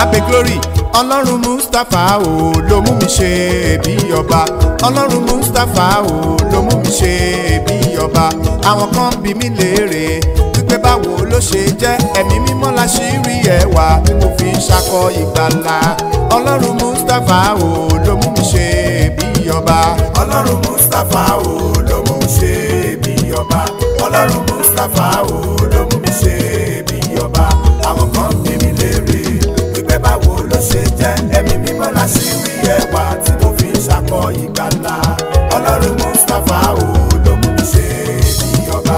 abe glory ọlọ́run mustapha o ló mú mi ṣe bí ọba ọlọ́run mustapha o ló mú mi ṣe bí ọba àwọn kan bí mi léèrè wípé báwo ló ṣe jẹ́ ẹ̀mí mímọ́ la ṣì rí ẹwà tí mo fi ń ṣakọ ìgbàlà ọlọ́run mustapha o ló mú mi ṣe bí ọba ọlọ́run mustapha o ló mú mi ṣe bí ọba ọlọ́run mustapha o ló mú mi ṣe bí ọba àwọn kan bí mi léèrè wípé báwo ló ṣe jẹ́ ẹ̀mí mímọ́ la ṣì rí ẹwà tí mo fi ń ṣakọ ìgbàlà ọlọ́run mustapha o ló mú mi ṣe bí ọba.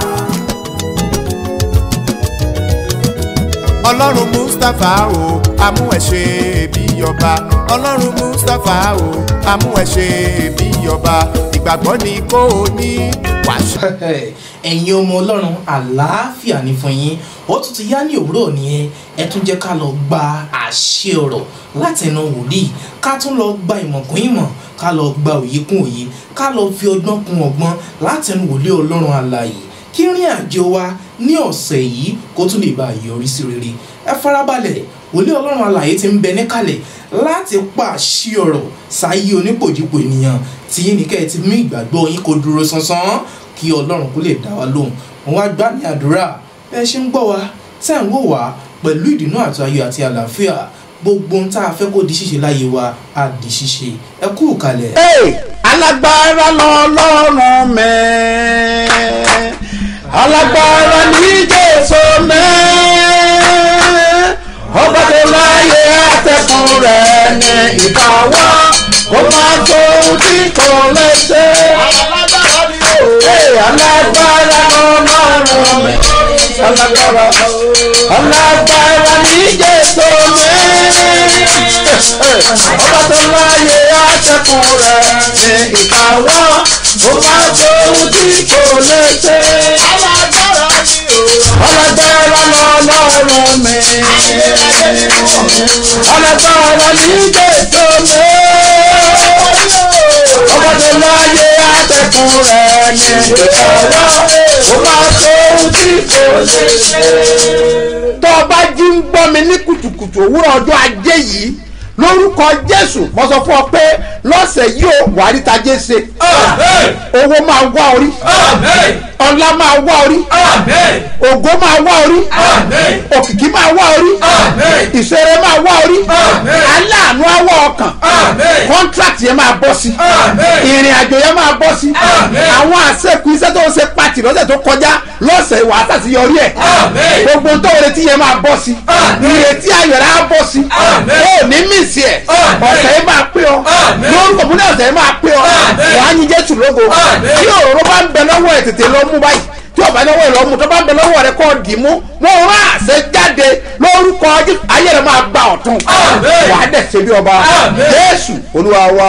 ọlọ́run mustapha o amú ẹ ṣe bí ọba ọlọ́run mustapha o amú ẹ ṣe bí ọba ìgbàgbọ́ ni kò ní wàṣẹ. ẹ̀yin ọmọ ọlọ́run àlàáfíà ní fún yín ó tún ti yá ní òwúrọ̀ nìyẹn ẹ tún jẹ́ ká lọ gba àṣẹ ọ̀rọ̀ látẹnu wòlíì ká tún lọ gba ìmọ̀ kún ìmọ̀ ká lọ gba òye kún òye ká lọ fi ọgbọ́n kún ọgbọ́n látẹnu wòlíì ọlọ́run àlàyé kí rìn àjò wa ní ọ̀sẹ̀ yìí kó tún lè bá a yọrí sí rere ẹ farabalẹ̀ wòlíì ọlọ́run àlàyé ti ń bẹ níkàlẹ̀ láti pàṣẹ ọ̀rọ̀ sáyé onípòjìpò ènìyàn tí yín ní kẹ́ ẹ ti mú ìgbàgbọ́ yín kó dúró sánsan kí ọlọ́run kó lè dá wa lóhùn wọn wá gbá ní àdúrà ẹ ṣe ń gbọ́ wa tẹ́ ń wò wá pẹ̀lú ìdùnnú àti ayọ̀ àti àlàáfíà gbogbo ohun tá a fẹ́ kó di ṣíṣe láyé wa á di ṣíṣe ẹ kú kalẹ̀. Hey, alágbára lọ́lọ́run mẹ́ alágbára ní jésù mẹ́ ọba tó láyé àtẹkùn rẹ̀ ní ìbáwá kó má tó ohun tí kò lè ṣe. Hey, alágbára lọ́lọ́run mẹ́ alágbára alágbára ní jésù mẹ́ ọba tó láyé àtẹkùn rẹ̀ ní ìkáwọ́ ó máa tó ohun tí kò lè ṣe. ọlọ́gbẹ́rẹ́ lọ́lọ́run mi ọlọ́gbẹ́rẹ́ ní jésù mi ọba tó láyé àtẹkùn rẹ̀ ní ìkáwọ́ ó máa tó ohun tí kò lè ṣe. tó o bá jí ń gbọ́ mi ní kùtùkùtù òwúrọ̀ ọjọ́ ajé yìí lórúkọ jésù mo sọ fún ọ pé lọ́sẹ̀ yìí ó wà rí tajé ṣe owó máa wá orí ọlá máa wá orí ògo máa wá orí òkìkí máa wá orí ìṣeré máa wá orí aláàánú á wá ọkàn contract yẹn máa bọ́ sí ìrìn àjò yẹn máa bọ́ sí àwọn àṣekù iṣẹ́ tó ń ṣe pàtì lọ́sẹ̀ tó kọjá lọ́sẹ̀ wà á tàṣí yọrí ẹ̀ gbogbo tó retí yẹn máa bọ́ sí ìrètí ayọ̀rẹ́ á bọ́ sí ó ní mísì ẹ̀ ọ̀sẹ̀ yẹn máa pé ọ lórúkọ fún náà ọ̀sẹ̀ yẹn máa pé ọ wàá yin jésù lógo tí òróró bá ń bẹ lọ́wọ́ ẹ̀ tètè lọ mú báyìí tí ọba lọ́wọ́ ẹ̀ lọ mú tó bá ń bẹ lọ́wọ́ rẹ kọ́ dì mú mo rán àṣẹ jáde lórúkọ Jésù ayé rẹ máa gba ọ̀tún wàá dẹ̀ ṣe bí ọba jésù olúwa wa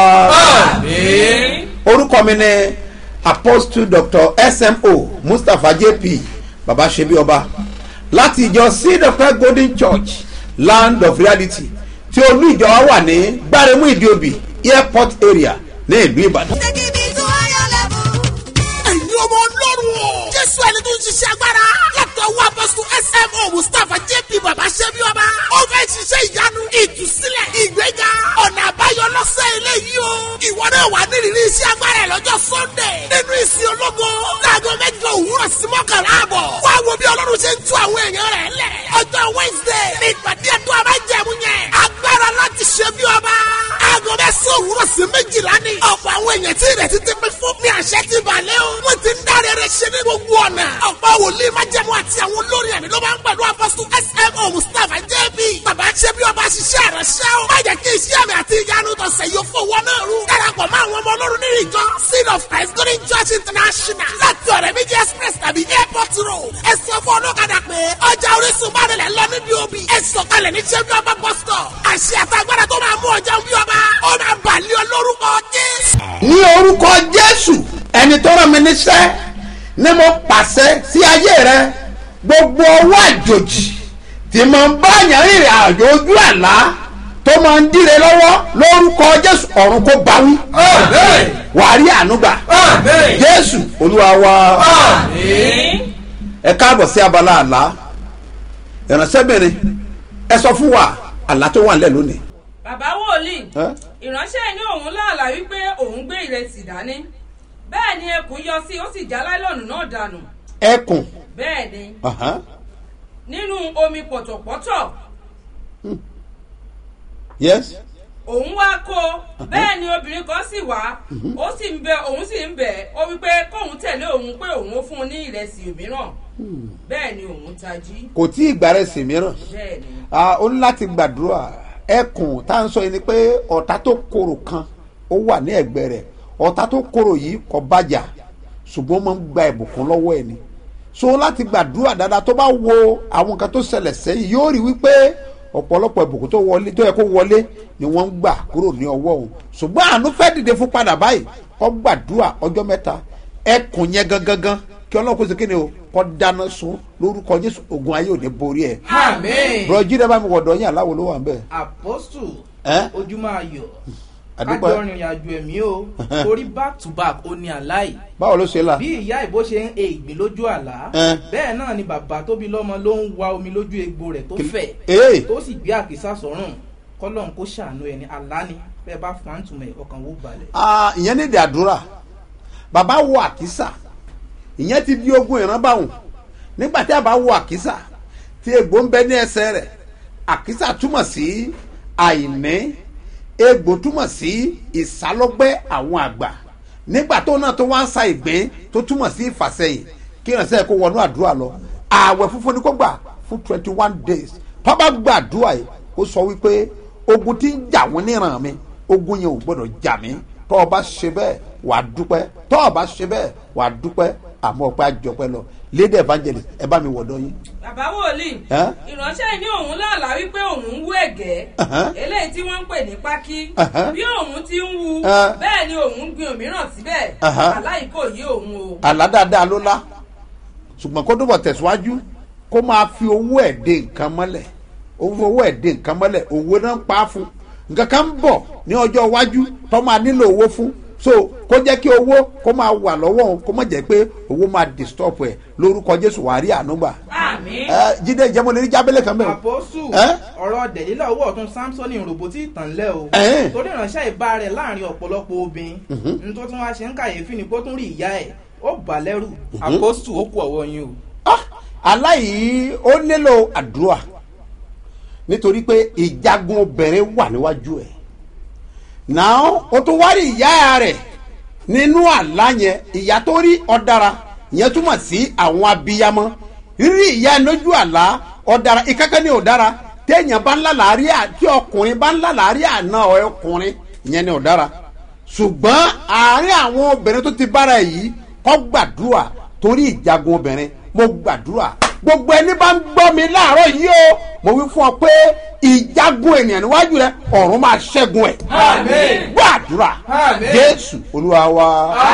orúkọ mi ni apostle dr smo mustapha jp baba ṣe bí ọba láti ìjọ seed of christ golden church land of reality tí olú ìjọ wa wà ní gbáremú ìdíòbí airport area ní ìlú ìbàdàn. Take me to higher level. ẹ̀yin ọmọ ọlọ́run o. jésù ẹni tó ń ṣiṣẹ́ agbára. látọwọ́ apọ́sù smo mustapha jp baba ṣẹ́bi ọba. ó fẹ́ ṣiṣẹ́ ìyanu ìtúsílẹ̀ ìgbéga ọ̀nà àbáyọ lọ́sẹ̀ eléyìí o. ìwọ náà wà nírìírí iṣẹ́ agbára ẹ̀ lọ́jọ́ sunday. nínú ìsìn ológo. láago mẹ́jọ òwúrọ̀ sí mọ́kànlá àbọ̀. wá wo bí ọlọ́run ṣe ń tú àwọn èèyàn rẹ̀ lẹ̀. ọjọ́ wednesday ní ìpàdé ẹ̀tọ́ abájẹ̀mú yẹn. agbára láti ṣe bí ọba. aago mẹ́sàn-án òwúrọ̀ sí méjìlá ni. ọ̀pọ̀ àwọn èèyàn tí ìrètí ti pín fún mi àṣẹ ti balẹ̀ o. wọ́n ti ń dáre rẹ̀ ṣe ní gbogbo ọ̀nà. ọ̀pọ̀ wòlíì májẹ̀mú àti àwọn olórin ẹ̀mí ló máa ń pẹ̀lú apọ́sù smo mustapha jb. bàbá ṣe bí ọba ṣiṣẹ́ rẹ̀ ṣẹ́ o. má jẹ́ kí iṣẹ́ mi àti ìyanu tọ̀sẹ̀ yóò fowó náà rú. darapọ̀ mọ́ àwọn ọmọ ọlọ́run nínú ìjọ seed of christ golden church international láti ọ̀rẹ́ méjì express tàbí airport road. ẹ sọ fún ọlọ́kadà pé ọjà orísun bá rẹ̀ lọ níbi òbí. ẹ sọ̀kalẹ̀ ní ṣẹ́bí ọba bus stop. àṣẹ àtàgbàdà tó máa mú ọjà bí ọba ó máa bàlẹ́ olórúkọ jésù. ní orúkọ jésù ẹni tó rán mi níṣẹ́ ni mo pàṣẹ sí ayé rẹ gbogbo ọwọ́ àjòjì tí mo ń bá yàn rìnrìn àjò ojú àlá tó máa ń díre lọ́wọ́ lórúkọ jésù ọ̀run kó bá wí wàá rí ànúgbà jésù olúwa wa ẹ káàbọ̀ sí abala àlá ìránṣẹ́bìnrin ẹ sọ fún wa àlá tó wà nílẹ̀ lónìí. bàbá wòlíì Ẹ́? ìránṣẹ́ ní òun láàlá wípé òun gbé ìrẹsì dání bẹ́ẹ̀ ni ẹkùn yọ sí ó sì já láìlọ́ọ̀nù náà dànù ẹkùn bẹ́ẹ̀ ni Aha. nínú omi pọ̀tọ̀pọ̀tọ̀ yes òun wá kó bẹ́ẹ̀ ni obìnrin kan sì wá ó sì ń bẹ òun sì ń bẹ̀ ó wípé kóun tẹ̀lé òun pé òun ó fún un ní ìrẹsì mìíràn bẹ́ẹ̀ ni òun tají kò tí ì gbàrẹ́ sí mìíràn bẹ́ẹ̀ ni Ah, ó ní láti gbàdúrà ẹkùn tá à ń sọ yìí ni pé ọ̀tá tó korò kan ó wà ní ẹ̀gbẹ́ rẹ̀ ọ̀tá tó korò yìí kò bàjá ṣùgbọ́n ó máa ń gba ìbùkún lọ́wọ́ ẹ̀ ni so láti gbàdúrà dáadáa tó bá wo àwọn nǹkan tó ṣẹlẹ̀ sẹ́yìn yóò rí wípé ọ̀pọ̀lọpọ̀ ìbùkún tó wọlé tó yẹ kó wọlé ni wọ́n ń gbà kúrò ní ọwọ́ òun ṣùgbọ́n àánú fẹ́ dìde fún padà báyìí kó gbàdúrà ọjọ́ mẹ́ta ẹkùn yẹn gangan kí ọlọ́run kó ṣe kí ni o kó dáná sun lórúkọ jésù ogun ayé ò ní borí ẹ̀ amen bùrọ̀jí rẹ bá mi wọ̀dọ̀ yín aláwo ló wà ń bẹ̀. apostu Ẹ́? ojúmọ́ ayọ̀ Àdúpẹ́. kájọ rìnrìn àjò ẹ̀mí o torí back to back ó ní àláì báwo ló ṣe là. bí ìyá ìbò ṣe ń e ìgbín lójú àlá Ẹ́. bẹ́ẹ̀ náà ni bàbá tó bí lọ́mọ ló ń wa omi lójú egbò rẹ̀ tó Kí- fẹ̀ Ee. tó sì gbé àkísà sọ́rùn kọ́lọ́n kó ṣàánú ẹni àlá ni bẹ́ẹ̀ bá fún àǹtùmẹ̀ ọkàn wó balẹ̀. Ah, ìyẹn ní ìdí àdúrà bàbá wọ àkísà ìyẹn ti di ogun ìran báwọn nígbà tí a bá wọ àkísà tí egbò ń bẹ ní ẹsẹ̀ rẹ̀ àkísà túmọ̀ sí àìní egbò túmọ̀ sí ìsálọ́gbẹ́ àwọn àgbà nígbà tó náà tó wá ń sa ìgbín tó túmọ̀ sí ìfàsẹ́yìn kí ìrànṣẹ́ kó wọnú àdúrà lọ ààwẹ̀ funfun ni kó gbà fún twenty one days tó bá gba àdúrà yìí ó sọ wípé ogun tí ń jà wọ́n níran mi ogun yẹn ò gbọ́dọ̀ jà mí tó o bá ṣe bẹ́ẹ̀ wàá dúpẹ́ tó o bá ṣe bẹ́ẹ̀ wàá dúpẹ́ àmọ́ ọpẹ́ àjọpẹ́ lọ lady evangelist ẹ bá mi wọ̀dọ̀ yín. bàbá wòlíì Ẹ́? ìránṣẹ́ ní òun láàlá wípé òun ń wú ẹ̀gẹ́ Ẹ̀hẹ́n. eléyìí tí wọ́n ń pè ní pákí Ẹ̀hẹ́n. bí òun ti ń wu Ẹ́. bẹ́ẹ̀ ni òun ń gbin òmíràn síbẹ̀ Ẹ̀hẹ́n. aláì kò yé òun o. àlá dáadáa ló lá ṣùgbọ́n kó dúbọ̀ tẹ̀síwájú kó máa fi owó ẹ̀ dé nǹkan mọ́lẹ̀ owó ẹ̀ dé nǹkan mọ́lẹ̀ owó náà ń pa á fún nǹkan kan ń bọ̀ ní ọjọ́ iwájú tó máa nílò owó fún so kó jẹ́ kí owó kó máa wà lọ́wọ́ òun kó má jẹ́ pé owó máa disturb ẹ̀ lórúkọ jésù wàá rí àánú gbà. àmín. ẹ jíde ìjẹ́mo lè rí jábẹ́lẹ̀ kan bẹ́ẹ̀. àpọ́sù Ẹ́? ọ̀rọ̀ dẹ̀lílà owó ọ̀tún samson roboti ìtànlẹ̀ o Ẹ́. torí ìránṣẹ́ ìbá rẹ̀ láàrin ọ̀pọ̀lọpọ̀ obìnrin ní tó tún wá ṣe ń kàyéfì ni kó tún rí ìyá ẹ̀ ó bà lẹ́rù àpọ́sù ó kú ọ̀wọ́ yín o. Ah, aláìyí ó nílò àdúrà nítorí pé ìjagun obìnrin wà níwájú ẹ̀ náà ó tún wá rí ìyá rẹ̀ nínú àlá yẹn ìyá tó rí ọ̀dàrà ìyẹn túmọ̀ sí àwọn abiyamọ rírí ìyá ẹ̀ lójú àlá ọ̀dàrà ìkákẹ́ ní ọ̀dàrà téèyàn bá ń lálàárí à tí ọkùnrin bá ń lálàárí àná ọkùnrin ìyẹn ní ọ̀dàrà ṣùgbọ́n àárín àwọn obìnrin tó ti bára ẹ̀ yìí kọ́ gbàdúrà torí ìjagun obìnrin mo gbàdúrà gbogbo ẹni bá ń gbọ́ mi láàárọ̀ yìí o mo wí fún ọ pé ìjagun ènìyàn níwájú rẹ ọ̀run máa ṣẹ́gun ẹ̀ Àmín. gbàdúrà Àmín. jésù olúwa wa.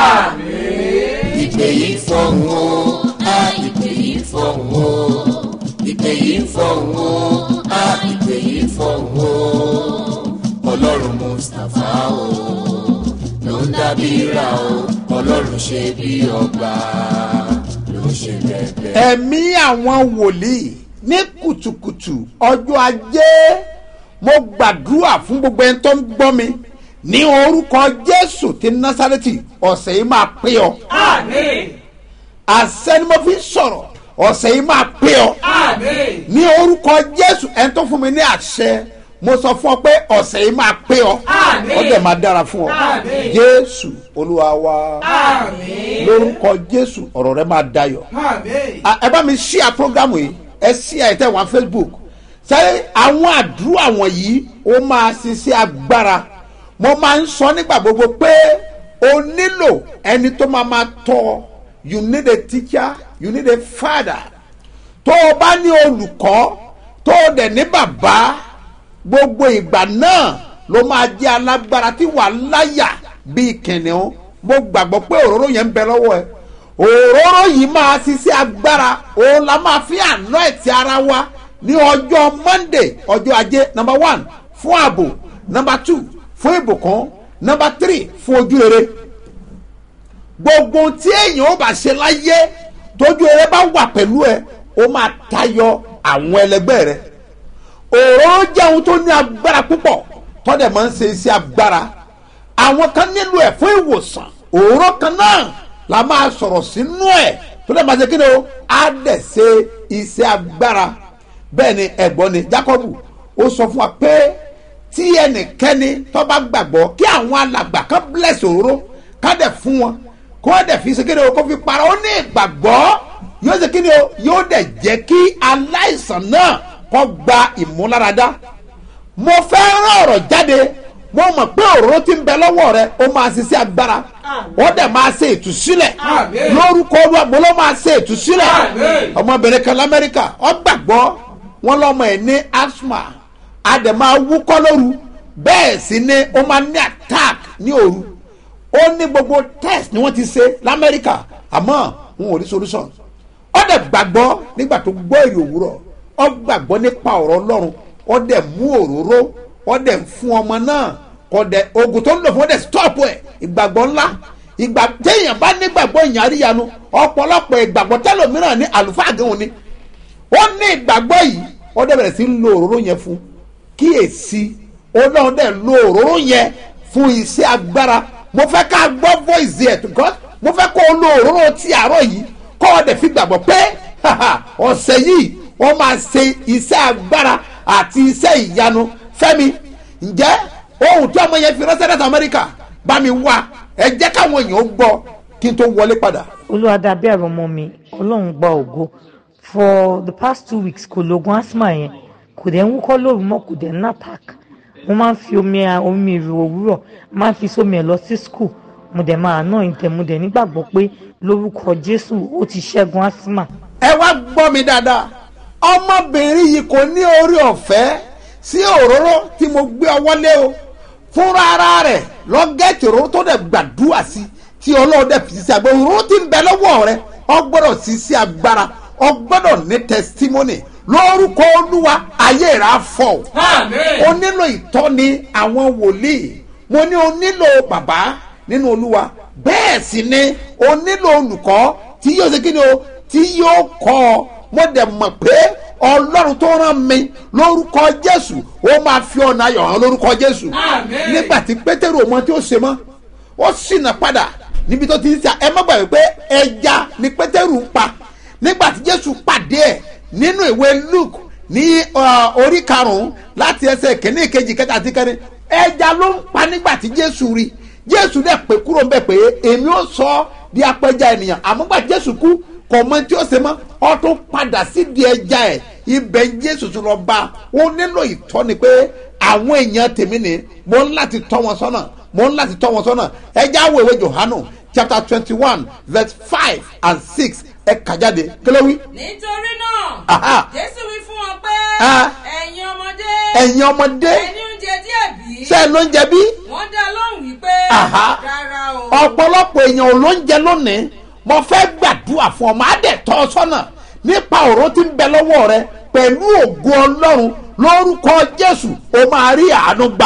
ìpè yìí fọ̀hún o a ìpè yìí fọ̀hún o ìpè yìí fọ̀hún o a ìpè yìí fọ̀hún o ọlọ́run mustapha o ló ń dábìíra o ọlọ́run ṣe bí ọba ló ń ṣe bẹ́ẹ̀ ẹ̀mí àwọn wòlíì ní kùtùkùtù ọjọ́ ajé mo gbàdúrà fún gbogbo ẹni tó ń gbọ́ mi ní orúkọ jésù ti násàrẹ́tì ọ̀sẹ̀ yìí máa pé ọ àmín àṣẹ ni mo fi ń sọ̀rọ̀ ọ̀sẹ̀ yìí máa pé ọ àmín ní orúkọ jésù ẹni tó fún mi ní àṣẹ mo sọ fún ọ pé ọ̀sẹ̀ yìí máa pé ọ Àmín. ó dẹ̀ máa dára fún ọ Àmín. jésù olúwa wa àmín lórúkọ jésù ọ̀rọ̀ rẹ máa dayọ̀ àmín Ah, ẹ bá mi ṣíà programu yìí ẹ ṣíà ẹ tẹ wọn facebook sẹ́yìn àwọn àdúrà wọ̀nyí ó máa ṣiṣẹ́ agbára mo máa ń sọ nígbà gbogbo pé o nílò ẹni tó máa máa tọ́ ọ. you need a teacher you need a father tó o bá ní olùkọ́ tó o dẹ̀ ní bàbá gbogbo ìgbà náà ló máa jẹ́ alágbára tí wàá láyà bíi kìnìún mo gbàgbọ́ pé òróró yẹn ń bẹ lọ́wọ́ ẹ òróró yìí máa ṣiṣẹ́ agbára òun la máa fi àná ẹ̀tì ara wa ní ọjọ́ monday ọjọ́ ajé number one fún ààbò number two fún ìbùkún number three fún ojú rere gbogbo ohun tí èèyàn ó bá ṣe láyé tójú eré bá wà pẹ̀lú ẹ ó máa tayọ àwọn ẹlẹgbẹ́ rẹ òróró jẹ́ ohun tó ní agbára púpọ̀ tọ́dẹ̀ máa ń ṣe iṣẹ́ agbára àwọn kan nílò ẹ̀ fún ìwòsàn òróró kan náà la máa sọ̀rọ̀ sínú ẹ̀ tó dẹ̀ máa ṣe kí ni o á dẹ̀ ṣe iṣẹ́ agbára bẹ́ẹ̀ ni ẹ̀gbọ́n ni Jákọ́bù ó sọ fún wa pé tí ẹnikẹ́ni tó bá gbàgbọ́ kí àwọn alàgbà kan bless òróró ká dẹ̀ fún wọn kó wọ́n dẹ̀ fi ṣe kí ni o kó fi para ó ní ìgbàgbọ́ yóò ṣe kí ni o yóò dẹ̀ jẹ́ kí aláìsàn náà kó gba ìmúláradá mo fẹ́ rán ọ̀rọ̀ jáde mo mọ̀ pé òróró tí ń bẹ lọ́wọ́ rẹ ó máa ṣiṣẹ́ agbára ó dẹ̀ máa ṣe ìtúsílẹ̀ lórúkọ olúwa mo ló máa ṣe ìtúsílẹ̀ ọmọbìnrin kan lamẹ́ríkà ó gbàgbọ́ wọn lọ́mọ ẹ̀ ní asthma a dẹ̀ máa wúkọ́ lóru bẹ́ẹ̀ sì ni ó máa ní attack ní òru ó ní gbogbo test ni wọ́n ti ṣe lamẹ́ríkà àmọ́ wọn ò rí solution ó dẹ̀ gbàgbọ́ nígbà tó gbọ́ èrè òwúrọ̀ ó gbàgbọ́ nípa ọ̀rọ̀ ọlọ́run ó dẹ̀ mú òróró ó dẹ̀ fún ọmọ náà kò dẹ̀ oògùn tó ń lò fún ó dẹ̀ stop ẹ̀ ìgbàgbọ́ ńlá ìgbà téèyàn bá nígbàgbọ́ èèyàn àríyanu ọ̀pọ̀lọpọ̀ ìgbàgbọ́ tẹ́lòmíràn ní àlùfáà gẹ̀hún ni ó ní ìgbàgbọ́ yìí ó dẹ̀ bẹ̀rẹ̀ sí lo òróró yẹn fún kíyèsí ọlọ́run dẹ̀ lo òróró yẹn fún iṣẹ́ agbára mo fẹ́ ká gbọ́ voice ẹ̀ because mo fẹ́ kó o lo òróró ti àárọ̀ yìí kó o dẹ̀ fi gbàgbọ́ pé ọ̀sẹ̀ yìí wọ́n máa ṣe iṣẹ́ agbára àti iṣẹ́ ìyanu fẹ́mi ǹjẹ́ ohun tí ọmọ yẹn fi ránṣẹ́ láti amẹ́ríkà bá mi wá ẹ jẹ́ káwọn èèyàn gbọ́ kí n tó wọlé padà. olúwa dàbí ẹ̀rọ ọmọ mi ọlọ́run gba ògo for the past two weeks kò lóògùn asthma yẹn kò dẹ̀ ń wúkọ́ lóru mọ́ kò dẹ̀ ń attack mo máa ń fi omi omi ìrù òwúrọ̀ máa ń fi sómi ẹ̀ lọ sí school mo dẹ̀ máa ná ìtẹ̀ mo dẹ̀ nígbàgbọ́ pé lórúkọ jésù ó ti ṣẹ́gun asthma. ẹ wá gbọ́ mi dáadáa ọmọbìnrin yìí kò ní orí ọ̀fẹ́ sí òróró tí mo gbé ọwọ́ lé o fúnra ara rẹ̀ lọ́gẹ́tì òróró tó dẹ̀ gbàdúrà sí tí ọlọ́run dẹ̀ fi sí agbára òróró tí ń bẹ lọ́wọ́ rẹ̀ ọ gbọ́dọ̀ sí sí agbára ọ gbọ́dọ̀ ní testimony lórúkọ olúwa ayé rẹ̀ á fọ́ o nílò ìtọ́ni àwọn wòlíì mo ní o nílò bàbá nínú olúwa bẹ́ẹ̀ sì ni o nílò olùkọ́ tí yóò ṣe kí ni o tí yóò kọ́ ọ mo dẹ̀ mọ̀ pé ọlọ́run tó rán mi lórúkọ jésù ó máa fi ọ̀nà ayọ̀ hàn lórúkọ jésù nígbà tí pétérù ọmọ tí ó ṣe mọ́ ó ṣìnà padà níbi tó ti ń ṣe ẹ má gbàgbé pé ẹja ni pétérù ń pa nígbà tí jésù pàdé ẹ̀ nínú ìwé luke ní orí karùn-ún láti ẹsẹ̀ kìíní kejì kẹta àti kẹrin ẹja ló ń pa nígbà tí jésù rí jésù dẹ̀ pé kúrò ń bẹ̀ pé èmi ó sọ ọ́ di apẹja ènìyàn àmọ́ gbà jésù kú kò mọ tí ó ṣe mọ́ ọ tún padà sí di ẹja ẹ̀ ibẹ̀ jésù tún lọ bá ó nílò ìtọ́ni pé àwọn èèyàn tèmi ni mo ń láti tọ́ wọn sọ́nà mo ń láti tọ́ wọn sọ́nà ẹja wo ìwé johanu chapter twenty one verse five and six ẹ kà jáde kílẹ̀ wí. nítorí Aha. náà jésù wí fún wọn pé Ah. ẹ̀yin ọmọdé ẹ̀yin ọmọdé ẹni oúnjẹ díẹ̀ bí ṣe ló ń jẹ bí wọ́n dá lóhùn wípé Aha. rárá o ọ̀pọ̀lọpọ̀ èèyàn ò ló ń jẹ lónìí mo fẹ́ gbàdúrà fún ọ máa dẹ̀ tọ́ ọ sọ́nà nípa ọ̀rọ̀ tí ń bẹ lọ́wọ́ rẹ pẹ̀lú ògo ọlọ́run lórúkọ jésù o máa rí àánú gbà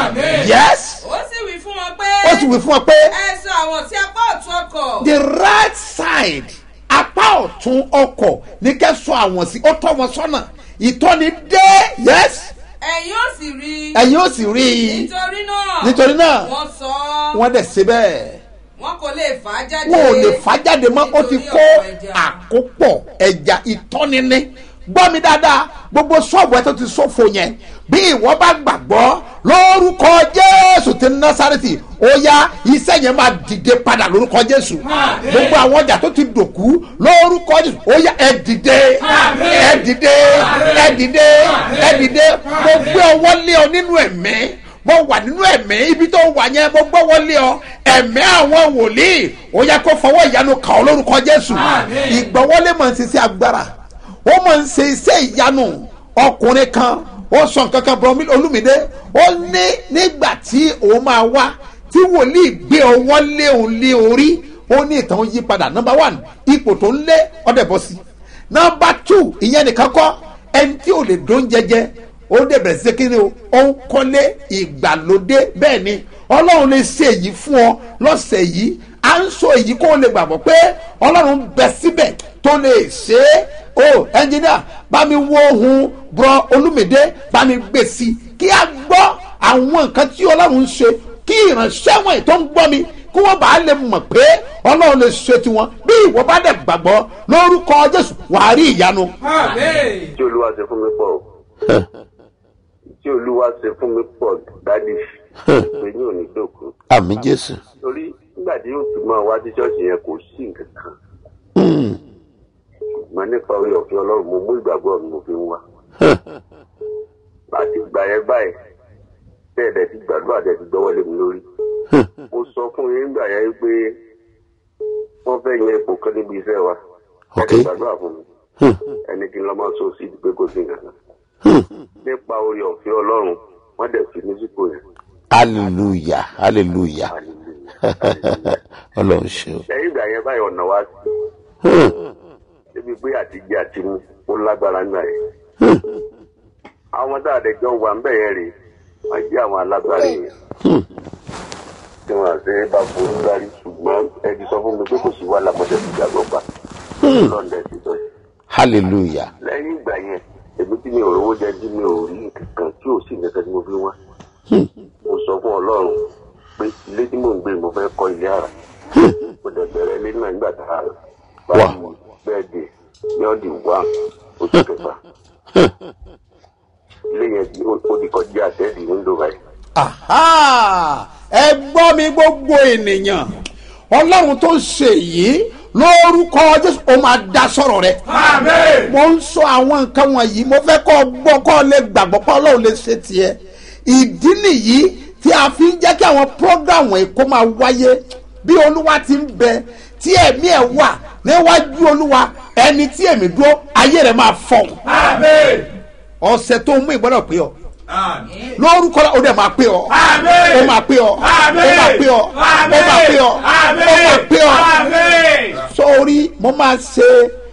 yes ó sì wí fún wọn pé ó sì wí fún ọ pé ẹ sọ àwọn sí apá ọ̀tún ọkọ̀ the right side apá ọ̀tún ọkọ̀ ní kẹ́sọ̀ àwọn sí ó tọ́ wọn sọ́nà ìtọ́ni dé yes ẹ̀yin ó sì rí i ẹ̀yin ó sì rí i nítorí náà nítorí náà wọ́n sọ ọ́ wọ́n dẹ̀ ṣe bẹ́ẹ̀ wọn kò lè fà á jáde wọn ò lè fà jáde mọ́ ó ti nítorí kó ọ̀pọ̀ ẹja. àkópọ̀ ẹja ìtọ́nini gbọ́ mi dáadáa gbogbo ṣọ́ọ̀bù ẹ tó ti ṣòfò yẹn bí ìwọ bá gbàgbọ́ lórúkọ jésù ti násàrètì ó yá iṣẹ́ yẹn máa dìde padà lórúkọ jésù gbogbo àwọn ọjà tó ti dòkú lórúkọ jésù ó yá ẹ dìde ẹ dìde ẹ dìde ẹ dìde mo gbé ọwọ́ lé ọ nínú ẹ̀mí mo wà nínú ẹ̀mí ibi tó wà yẹn mo gbọ́wọ́ lé ọ ẹ̀mí àwọn wòlíì ó yẹ kó fọwọ́ ìyanu kàn ọ́ lórúkọ jésù ìgbọ́wọ́lé máa ń ṣiṣẹ́ agbára ó máa ń ṣe iṣẹ́ ìyanu ọkùnrin kan ó sọ nǹkan kan bọ̀ olúmídé ó ní nígbà tí òun máa wá tí wòlíì gbé ọwọ́ lé òun lé orí ó ní ìtàn yí padà number one ipò tó ń lé ọdẹ bọ́ sí number two ìyẹn nìkan kọ́ ẹni tí ò lè dún jẹjẹ ó dẹ̀ bẹ̀rẹ̀ sí kí ni o ó ń kọ́lé ìgbàlódé bẹ́ẹ̀ ni ọlọ́run lè ṣe èyí fún ọ lọ́sẹ̀ yìí à ń sọ èyí kó o lè gbàgbọ́ pé ọlọ́run bẹ síbẹ̀ tó lè ṣe é o ẹnjìníà bá mi wo ohun bùrọ̀ olúmídé bá mi gbé sí i kí a gbọ́ àwọn nǹkan tí ọlọ́run ń ṣe kí ìránṣẹ́ wọn tó ń gbọ́ mi kí wọ́n bá lè mọ̀ pé ọlọ́run lè ṣe tiwọn bí ìwọ bá dẹ̀ gbàgbọ́ lórúkọ jésù wàá rí ìyanu. tí olúwa ṣe fún mi pọ̀ o. tí olúwa ṣe fún mi pọ̀ dádì pé ní òní dòkú. àmì jésù. torí nígbà tí yóò fi máa wá sí ṣọ́ọ̀ṣì yẹn kò sí nǹkan kan. ṣùgbọ́n nípa orí ọ̀fẹ́ ọlọ́run mo mú ìgbàgbọ́ mi mo fi ń wá. àti ìgbà yẹn báyìí bẹ́ẹ̀ dẹ̀ ti gbàdúrà dẹ̀ ti gbọ́wọ́ lé mi lórí. mo sọ fún yín nígbà yẹn pé wọ́n fẹ́ yan ipò kan níbi iṣẹ́ wa. ẹ̀ ti gbàdúrà fún mi. ẹni kí n lọ́ máa sọ sí ìdí pé kò sí nǹkan kan nípa orí ọ̀fẹ́ ọlọ́run wọ́n dẹ̀ fi ní sípò yẹn. hallelujah hallelujah ọlọ́run ṣe o. lẹ́yìn ìgbà yẹn báyìí ọ̀nà wa sí. débi pé àtijọ́ àti mú ó lágbára ńgbà yẹn. àwọn tá a dẹ̀ jọ wà ń bẹ̀ yẹn rè wọ́n jẹ́ àwọn alágbára yẹn. tí wọ́n àti bá forí gbárí ṣùgbọ́n ẹ ti sọ fún mi pé kò sí wàhálà mọ́tẹ́ ti gbàgbọ́ pa. lọ́ndẹ̀ ti sọ yìí. hallelujah lẹ́yìn ìgbà yẹn èmi tí mi ò rówó jẹ tí mi ò rí nǹkan tí ò sí nǹkan tí mo fi wá. mo sọ fún ọlọ́run pé ilé tí mò ń gbé mo fẹ́ kọ́ ilé àrà. mo dẹ̀ bẹ̀rẹ̀ ilé náà nígbà tá a rà. báyìí bẹ́ẹ̀ dé ní ọ̀dì wá oṣù kẹfà. ilé yẹn ó di kọjá àtẹ́ẹ̀dì nílò báyìí. Aha! ẹ gbọ́ mi gbogbo ènìyàn ọlọ́run tó ń ṣe yìí lórúkọ jésù ó máa dá sọ̀rọ̀ rẹ. mo ń sọ àwọn nǹkan wọ̀nyí mo fẹ́ kọ́ gbọ́ kọ́ lè gbàgbọ́ pé ọlọ́run lè ṣe tiẹ̀ ìdí nìyí tí a fi ń jẹ́ kí àwọn program wọ̀nyí kó máa wáyé bí olúwa ti ń bẹ tí ẹ̀mí ẹ̀ wà níwájú olúwa ẹni tí ẹ̀mí dúró ayé rẹ̀ máa fọ̀ ọ̀sẹ̀ tó ń mú ìgbọ́dọ̀ pé ọ lórúkọ la o dẹ̀ máa pé ọ o máa pé ọ o máa pé ọ o máa pé ọ o máa pé ọ sórí mo máa ṣe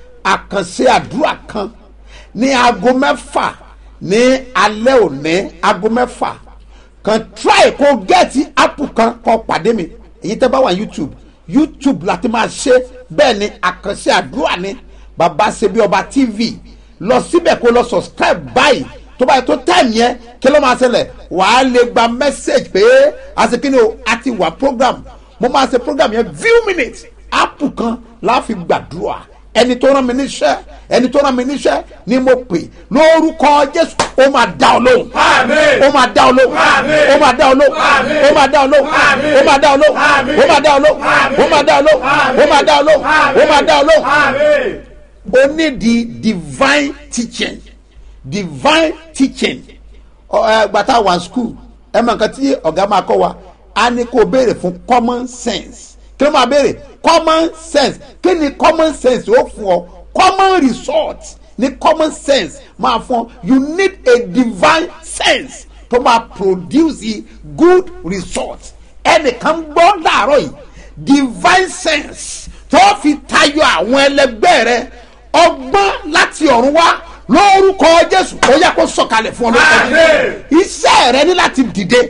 àkànṣe àdúrà kan ní aago mẹ́fà ní alẹ́ òní aago mẹ́fà kan try kó gẹ́ẹ̀tì app kan kó pàdé mi èyí tẹ́ bá wà youtube youtube láti máa ṣe bẹ́ẹ̀ ni àkànṣe àdúrà ni bàbá ṣe bí ọba tv lọ síbẹ̀ kó lọ subscribe báyìí tó báyìí tó time yẹn kí ló máa ṣẹlẹ̀ wàá lè gba message pé àṣekínni o a ti wà program mo máa ṣe program yẹn few minutes app kan láàfin gbàdúrà ẹni tó rán mi níṣẹ́ ẹni tó rán mi níṣẹ́ ni mo pè lórúkọ jésù ó máa dá ọ lóhùn ó máa dá ọ lóhùn ó máa dá ọ lóhùn ó máa dá ọ lóhùn ó máa dá ọ lóhùn ó máa dá ọ lóhùn ó máa dá ọ lóhùn ó máa dá ọ lóhùn ó máa dá ọ lóhùn o need the divine teaching divine teaching gbàtà wà school ẹ mọ nǹkan tí ọ̀gá máa kọ́ wa a ní kó béèrè fún common sense kí ló máa béèrè common sense kí ni common sense ó fún ọ common result ní common sense máa fún ọ you need a divine sense tó máa produce good result ẹnìkan gbọ́ láàárọ̀ yìí divine sense tó fi tayọ àwọn ẹlẹgbẹ́ rẹ ọgbọ́n láti ọ̀run wá lórúkọ jésù ó yẹ kó sọkalẹ̀ fún ọ lórúkọ jésù iṣẹ́ rẹ ní láti dìde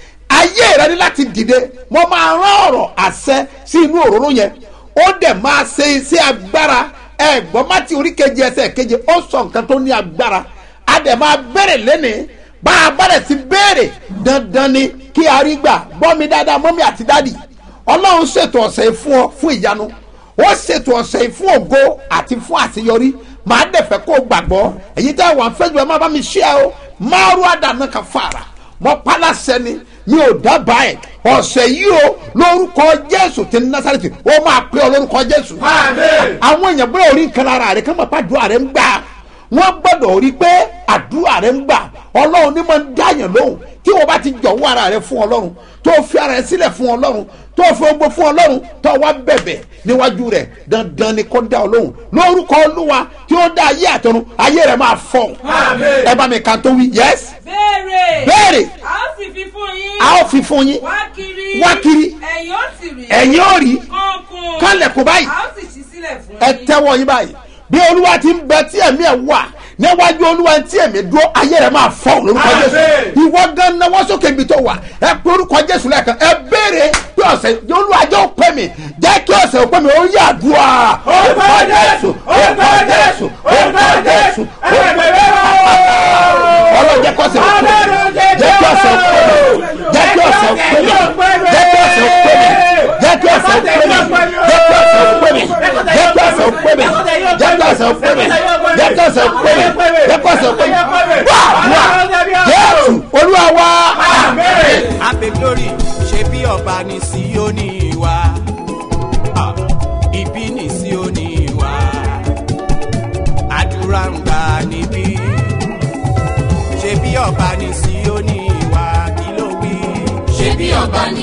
ayé rẹ ní láti dìde mo máa rán ọ̀rọ̀ àṣẹ sí inú òróró yẹn ó dẹ̀ máa ṣe iṣẹ́ agbára ẹ̀gbọ́n mátì orí keje ẹsẹ̀ keje ó sọ nǹkan tó ní agbára a dẹ̀ máa bẹ̀rẹ̀ lẹ́nìí bá a bẹ̀rẹ̀ sí béèrè dandan ni kí a rí gbà gbọ́ mi dáadáa mọ́mí àti dádì ọlọ́run ṣètò ọ̀sẹ̀ fún ọ fún ìyanu ó ṣètò ọ̀sẹ̀ fún ògo àti fún àṣeyọrí màá dẹ̀fẹ̀ kó gbàgbọ́ èyí tẹ́ wà fẹ́jú ẹ má bá mi ṣí ẹ o máa rú àdànà kan fara mọ pálásẹ ni mi ò dábàá ẹ ọ̀sẹ̀ yìí o lórúkọ jésù ti násàrètì ó máa pé ọ lórúkọ jésù. àwọn èèyàn gbọ́dọ̀ orí nǹkan ara rẹ̀ kí wọ́n bá àdúrà rẹ̀ ń gbà wọ́n gbọ́dọ̀ rí pé àdúrà rẹ̀ ń gbà ọlọ́run ní máa ń dáyàn lóhùn tí wọ́n bá ti jọ̀wọ́ ara rẹ̀ fún ọlọ́run tó fi ara rẹ̀ sílẹ̀ fún ọlọ́run tó fi ogbó fún ọlọ́run tó wá bẹ̀bẹ̀ níwájú rẹ̀ dandan ni kó dá ọ lóhùn lórúkọ olúwa tí ó dá ayé àtọ̀run ayé rẹ̀ máa fọ̀ ẹ bá mi kàn tó wí yẹs. béèrè. béèrè. a ó sì fi fún yín. a ó fi fún yín. wá kiri. wá kiri. ẹ̀yin ó sì rí. ẹ̀yin ó rí. kọ́ńkùn. kálẹ̀kùn báyìí. a ó sì ṣí sílẹ̀ fún ẹ yín. tẹ́wọ́ yín báyìí bí olúwa ti ń bẹ tí ẹ̀mí ẹ̀ wà níwájú olúwa tí èmi dúró ayé rẹ̀ máa fọ́ lórúkọ jésù ìwọ gan náwó sókè ibi tó wà ẹ pé orúkọ jésù lẹ́ẹ̀kan ẹ béèrè pé ọ̀sẹ̀ olúwa jẹ́ ó pẹ́ mi jẹ́ kí ọ̀sẹ̀ ó pẹ́ mi ó yà dùà orúkọ jésù orúkọ jésù orúkọ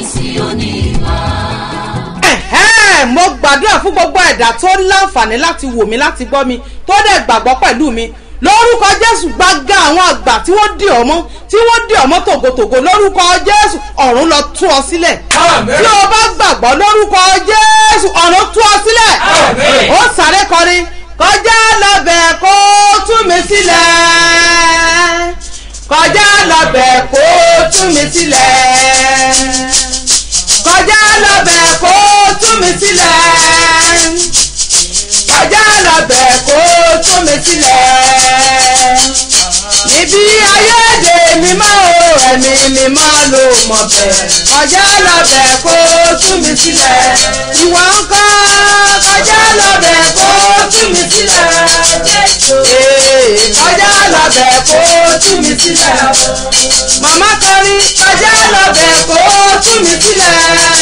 ẹ̀hẹ́n mo gbàdúrà fún gbogbo ẹ̀dá tó láǹfààní láti wò mí láti gbọ́ mi tó dẹ̀ gbàgbọ́ pẹ̀lú mi lórúkọ jésù gbága àwọn àgbà tí wọ́n dì ọmọ tí wọ́n dì ọmọ tògótògó lórúkọ jésù ọ̀run lọ tú ọ sílẹ̀ tí o bá gbàgbọ́ lórúkọ jésù ọ̀run tú ọ sílẹ̀ ó sáré kọrin kọjá lọ́bẹ̀ kó tú mi sílẹ̀ kọjá lọ́bẹ̀ kó tú mi sílẹ̀ kọjá lọ́bẹ̀ kó tú mi sílẹ̀ kọjá lọ́bẹ̀ kó tú mi sílẹ̀ níbi ayéde mímọ́ o ẹ̀mí mímọ́ ló mọ̀ bẹ̀ kọjá lọ́bẹ̀ kó tú mi sílẹ̀ ìwọ ń kọ́ kọjá lọ́bẹ̀ kó tú mi sílẹ̀ ee kọjá lọ́bẹ̀ kó tú mi sílẹ̀ màmá kọrin kọjá lọ́bẹ̀ kó tú mi sílẹ̀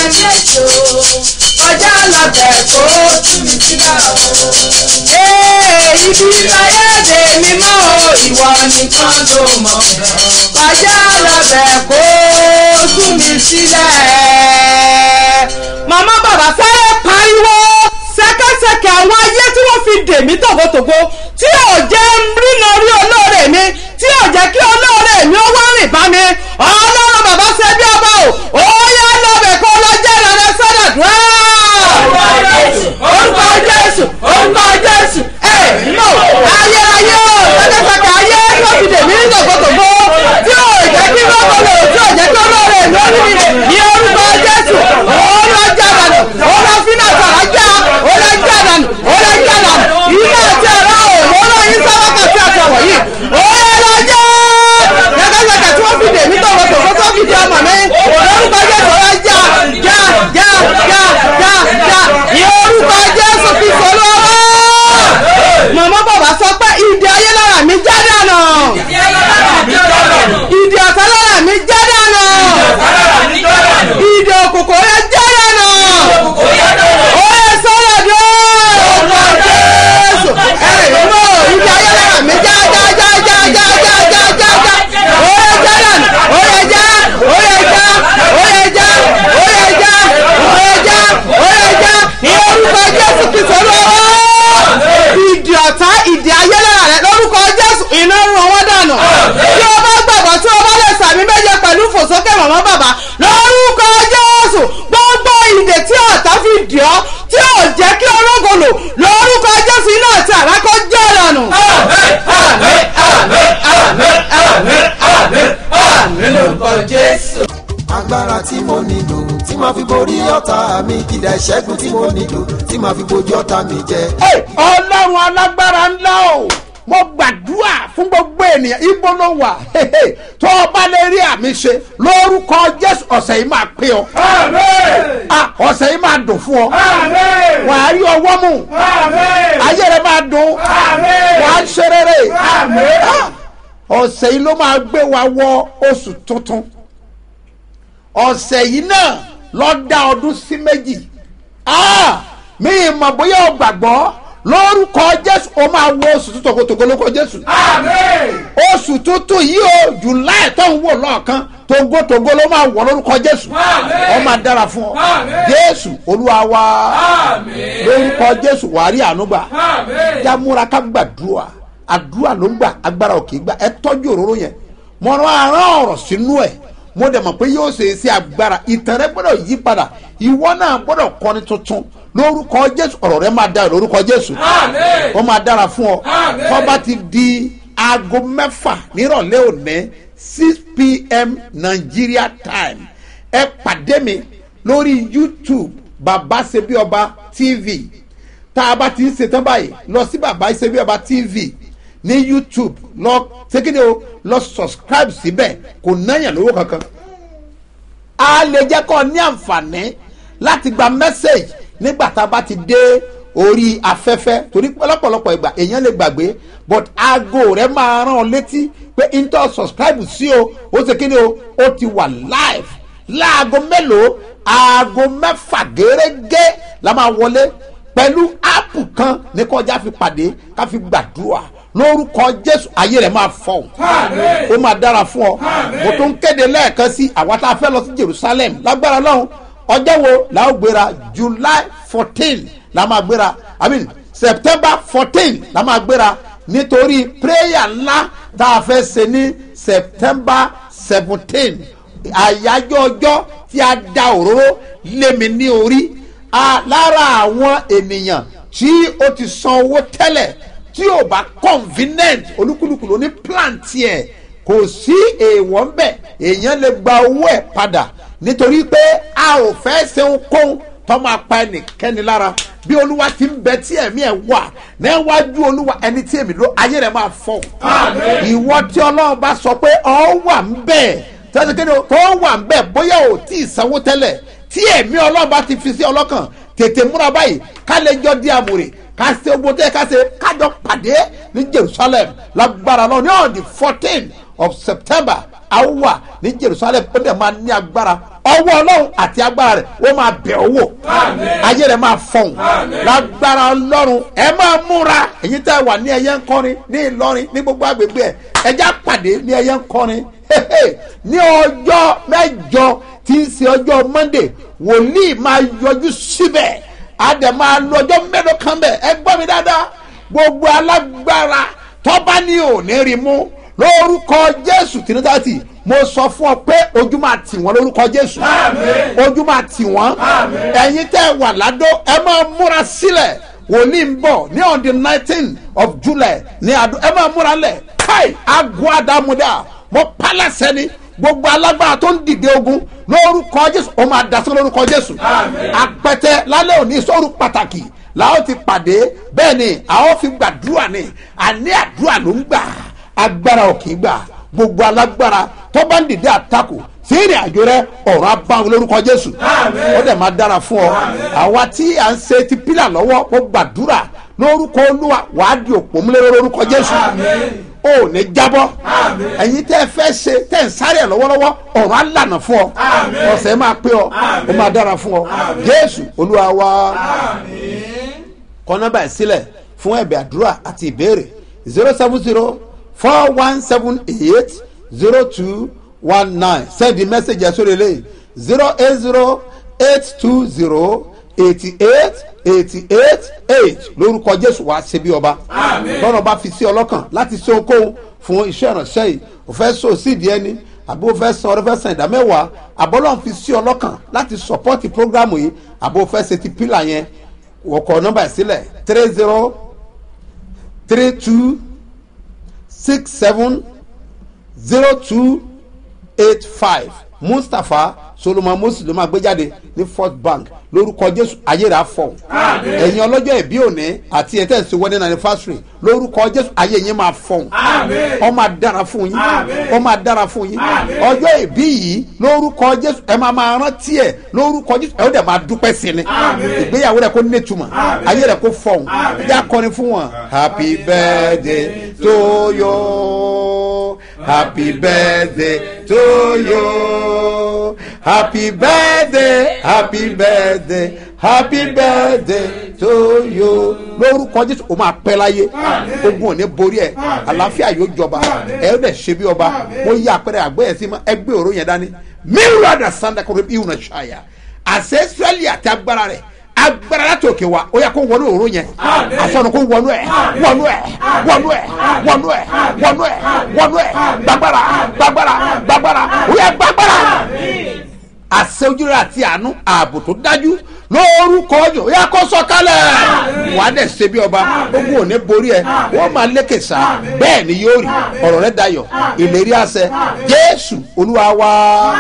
kọjá lọ́bẹ̀ kó tú mi sílẹ̀ ee ibi ayéde mímọ́ o ìwọ nìkan ló mọ̀ kọjá lọ́bẹ̀ kó tú mi sílẹ̀. màmá bàbá sáré pariwo ṣẹkẹṣẹkẹ àwọn ayé tí wọ́n fi dè mí tògótògó tí ò jẹ́ rínà rí olóore mi tí ò jẹ́ kí olóore mi ó wá rìn bá mi ọlọ́run bàbá ṣe bí ọba o ó yá lọ́bẹ̀ kó lọ jẹ́ ìrànlẹ́ sọ́dọ̀ dùn orúkọ jésù orúkọ jésù ẹ mọ ayérayé o ṣẹkẹṣẹkẹ ayé tí wọ́n fi dè mí tògótògó tí ò jẹ́ kí wọ́n kọ́ lò tí ò jẹ́ kí olóore mi ó rí mi ní orúkọ jésù ó lọ jà dànù ó lọ fínà sọ̀rọ̀ já ó lọ jà dànù ó lọ jà dànù iná àti ẹ̀rọ òun ló yín sábàkà sí àtàwọ̀ yìí ó yẹ lọ jẹ́ ṣẹkẹṣẹkẹ tí wọ́n fi dè mí tògótògó tó fi di ọmọ mi lórúkọ jésù ó lọ já já já já já já ní orúkọ jésù fi sọ̀rọ̀ màmá bàbá sọ pé ìdí ayé lára mi já dànù ìdí ọ̀tá lára mi já dànù ìdí òkùnkùn rẹ já dànù ó yẹ sọ́dọ̀ dé orúkọ jésù ẹ̀rọ ìdí ayé lára mi já já já já já já já já já ó yẹ já dànù ó yẹ já ó yẹ já ó yẹ já ó yẹ já ó yẹ já ó yẹ já ní orúkọ jésù kìsọ̀ lọ́wọ́ ìdí ọ̀tá ìdí ayé lára rẹ lórúkọ jésù iná rún ọwọ́ dànù tí o bá gbàgbọ́ tí o bá lè sàmì méje pẹ̀lú fòsókè màmá bàbá lórúkọ jésù gbogbo ìdè tí ọ̀tá fi dì ọ́ tí ò jẹ́ kí ológo lò lórúkọ jésù iná àti àrákọ́ jẹ́ dànù. lórúkọ jésù. agbára tí mo nílò tí màá fi borí ọ̀tá mi ìdá ìṣẹ́gun tí mo nílò tí màá fi bojú ọ̀tá mi jẹ. ọlọ́run alágbára ńlá o mo gbàdúrà fún gbogbo ènìyàn ibo ló wà tó o bá lè rí àmì ṣe lórúkọ jésù ọ̀sẹ̀ yìí máa pé ọ. Ah, ọ̀sẹ̀ yìí máa dùn fún ọ. wà á rí ọwọ́ mú. ayé rẹ máa dùn. wà á ṣe rere. Ah, ọ̀sẹ̀ yìí ló máa gbé wa wọ oṣù tuntun. ọ̀sẹ̀ yìí náà lọ dá ọdún sí méjì. Ah, mi ì mọ̀ bóyá o gbàgbọ́ lórúkọ jésù o máa wọ oṣù tuntun tògótògó lórúkọ jésù. oṣù tuntun yìí o july tó ń wò lọ́ọ̀kan togotogo ló máa wọ̀ lórúkọ jésù ọ máa dára fún ọ jésù olúwa wa lórúkọ jésù wàá rí àánú gbà jámúra ká gbàdúrà àdúrà ló ń gbà agbára ò kì í gbà ẹ tọ́jú òróró yẹn mo rán arán ọ̀rọ̀ sínú ẹ̀ mo dẹ̀ mọ̀ pé yóò ṣe é sí agbára ìtàn rẹ gbọ́dọ̀ yí padà ìwọ náà gbọ́dọ̀ kọ́ni tuntun lórúkọ jésù ọ̀rọ̀ rẹ máa dára lórúkọ jésù ó máa dára fún ọ tó bá ti di aago mẹ́fà nírọ̀lẹ́ òní six pm nigeria time ẹ pàdé mi lórí youtube baba sebi ọba tv tá a bá ti ń ṣetán báyìí lọ sí baba sebi ọba tv ní youtube lọ ṣékéde o lọ subscribe síbẹ̀ kò náyàn lówó kankan a lè jẹ́ kọ́ ní àǹfààní láti gba message nígbà tá a bá ti dé orí afẹ́fẹ́ torí lọ́pọ̀lọpọ̀ ìgbà èèyàn lè gbàgbé but aago rẹ máa rán ọ létí pé intel subscribe sí o ó ṣe kíni o ó ti wà live láago mélòó aago mẹ́fà gẹ́gẹ́ la máa wọlé pẹ̀lú áàpù kan ní kọjá fi pàdé ká fi gbàdúrà lórúkọ jésù ayé rẹ̀ máa fọ̀ ó máa dára fún ọ mo tún kéde lẹ́ẹ̀kan sí àwa tá a fẹ́ lọ sí jerusalem lágbára lọ́hùn ọjọ́ wo la ó gbéra july fourteen la máa gbéra i mean september fourteen la máa gbéra nítorí prayer ńlá tá a fẹ́ ṣe ní september seventeen àyájọ́ ọjọ́ tí a da òróró lé mi ní orí a lára àwọn ènìyàn tí ó ti san owó tẹ́lẹ̀ tí ò bá convenient olúkúlùkù ló ní plan tiẹ̀ kò sí èèwọ̀ ń bẹ̀ èèyàn lè gba owó ẹ̀ padà nítorí pé a ò fẹ́ ṣe ohunkóhun tó máa pa ẹnìkẹ́ni lára bí olúwa ti ń bẹ tí ẹ̀mí ẹ̀ wà níwájú olúwa ẹni tí èmi ló ayé rẹ̀ máa fọ̀ ìwọ tí ọlọ́run bá sọ pé ọ wà ń bẹ̀ tẹ́lẹ̀ kéde tó wà ń bẹ̀ bóyá ò tí ì sanwó tẹ́lẹ̀ tí ẹ̀mí ọlọ́run bá ti fi sí ọlọ́kàn tètè múra báyìí ká lè jọ di àmúrè ká ṣe ogun tẹ́ ká ṣe kájọ pàdé ní jerusalem lágbára lọ ní on the fourteen of september a wà ní jerusalem ó dẹ̀ máa ní agbára ọwọ́ ọlọ́run àti agbára rẹ̀ ó máa bẹ̀ ọ́ wò ayé rẹ̀ máa fọ̀hún lágbára ọlọ́run ẹ máa múra èyí tẹ́ wà ní ẹyẹ ń kọrin ní ìlọrin ní gbogbo agbègbè ẹ ẹjá pàdé ní ẹyẹ ń kọrin ní ọjọ́ mẹ́jọ tí ń ṣe ọjọ́ monday wòlíì máa yọjú síbẹ̀ àdè máa lọ ọjọ́ mélòó kan bẹ̀ ẹ gbọ́ mi dáadáa gbogbo alágbára tọ́ba ní òní rí mú lórúkọ jésù tìǹtàtì mo sọ fún ọ pé ojú máa tì wọ́n lórúkọ jésù ojú máa tì wọ́n ẹ̀yin tẹ́ wà ládó ẹ máa múra sílẹ̀ wòlíì ń bọ̀ ní on the nineteen of july ní àdó ẹ máa múra lẹ̀ káì àgọ́ àdàmúdà mo pálásẹ̀ ni gbogbo alágbára tó ń dìde ogun lórúkọ jésù ó máa dasọ́ lórúkọ jésù apẹtẹ lálẹ́ òní sọ́run pàtàkì làwọn ti pàdé bẹ́ẹ̀ ni àwọn fi gbàdúrà ni àní àdúrà ló ń gbà agbára ò kì í gbà gbogbo alágbára tó bá ń dìde àtakò sí ìrìn àjò rẹ ọ̀rọ̀ abáwọn lórúkọ jésù ó dẹ̀ máa dára fún ọ àwa tí à ń ṣe ti pílà lọ́wọ́ ó gbàdúrà lórúkọ olúwa wàá di òpó múlẹ́rẹ́ lórúkọ jésù ò ní jábọ́ ẹ̀yin tẹ́ ẹ fẹ́ ṣe tẹ́ ẹ ń sáré ẹ̀ lọ́wọ́lọ́wọ́ ọ̀rọ̀ á lànà fún ọ ọ̀sẹ̀ máa pé ọ ó máa dára fún ọ jésù olúwa wa kọ́ nọ́mbà ẹ̀ sílẹ̀ fún ẹ̀bẹ̀ àdúrà àti ìbéèrè zero seven zero four one seven eight zero two one nine send the message ẹ̀ sórí eléyìí zero eight zero eight two zero eighty eight eighty eight eight lórúkọ jésù wá ṣe bí ọba tọ́nà bá fi sí ọlọ́kàn láti ṣe okòwò fún iṣẹ́ ìrànṣẹ́ yìí ò fẹ́ so sídìí ẹni àbí o fẹ́ san ọ̀rẹ́ fẹ́ san ìdá mẹ́wàá àbọ́lọ́n fi sí ọlọ́kàn láti sọ̀pọ́tì prógrámù yìí àbí o fẹ́ ṣe ti pílà yẹn wọ̀kọ̀ nọ́mbà ìsílẹ̀ three zero three two six seven zero two eight five mustapha solomon moses ló máa gbé jáde ní first bank lórúkọ jésù ayé rà fọ ẹ̀yin ọlọ́jọ́ ìbí òní àti ẹ̀ tẹ̀sí wedding anniversary lórúkọ jésù ayé yín máa fọ ọ máa dára fún yín ọ máa dára fún yín ọjọ́ ìbí yìí lórúkọ jésù ẹ máa máa rántí ẹ lórúkọ jésù ẹ ó dẹ̀ máa dúpẹ́ sí ni ìgbéyàwó rẹ kó nítumọ̀ ayé rẹ kó fọ ẹ jẹ́ akọni fún wọn happy birthday to you happy birthday to you happy birthday happy birthday happy birthday to you lórúkọ jésù o máa pẹ́ láyé ogun ò ní borí ẹ àlàáfíà yóò jọba ẹ ó dẹ̀ ṣe bí ọba mo yí àpẹẹrẹ àgbẹ̀ yẹn sí ma ẹgbẹ́ òró yẹn dání mìíràn àdà sanda kò rí ìhùnà ṣáyà àṣẹ sẹ́lì àti agbára rẹ̀ agbára láti òkè wa ó yẹ kó wọnú òró yẹn àsọnù kó wọnú ẹ wọnú ẹ wọnú ẹ wọnú ẹ wọnú ẹ wọnú ẹ gbàgbára gbàgbára gbàgbára ó yẹ gbàgbára àṣẹ ojúrere àti àánú ààbò tó dájú lórúkọ ọjọ ó yà kó sọkalẹ̀ wà á dẹ̀ ṣe bí ọba ogun ò ní borí ẹ wọ́n máa lékè sá bẹ́ẹ̀ ni yóò rí ọ̀rọ̀ rẹ dayọ̀ ìlérí àṣẹ jésù olúwa wa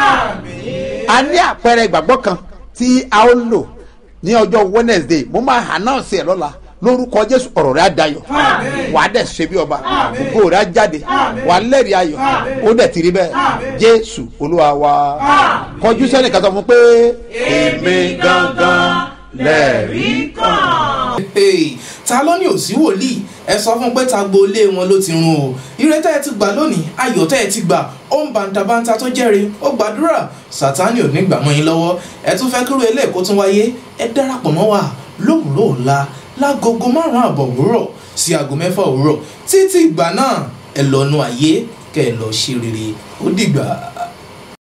a ní àpẹẹrẹ ìgbàgbọ́ kan tí a ó lò ní ọjọ́ wednesday mo máa announce ẹ̀ lọ́la lórúkọ jésù ọ̀rọ̀ rẹ̀ á dayọ̀ wà á dẹ̀ ṣe bí ọba ògo rẹ̀ á jáde wà á lẹ́rìí ayọ̀ ó dẹ̀ ti rí bẹ́ẹ̀ jésù olúwa wa kọjú sẹ́ni kan sọ fún pé èmi gangan lẹ́rìí kan. Hey, ta ló ní òsí wòlíì ẹ sọ fún pé ta gbolé wọn ló ti run o ire tẹ́ ẹ ti gbà lónìí ayọ̀ tẹ́ ẹ ti gbà ó ń bàǹtàbàǹtà tó jẹ́rìí ó gbàdúrà sátánì ò ní gbà mọ́ yín lọ́wọ́ ẹ tún fẹ́ kúrò eléyìí kó tún wáyé ẹ darapọ̀ mọ́ wa lówùúrọ̀ ọ̀la lágogo márùn-ún àbọ̀ òwúrọ̀ sí aago mẹ́fà òwúrọ̀ títí ìgbà náà ẹ lọ́nu ayé kẹ́ ẹ lọ ṣe rere ó dìgbà.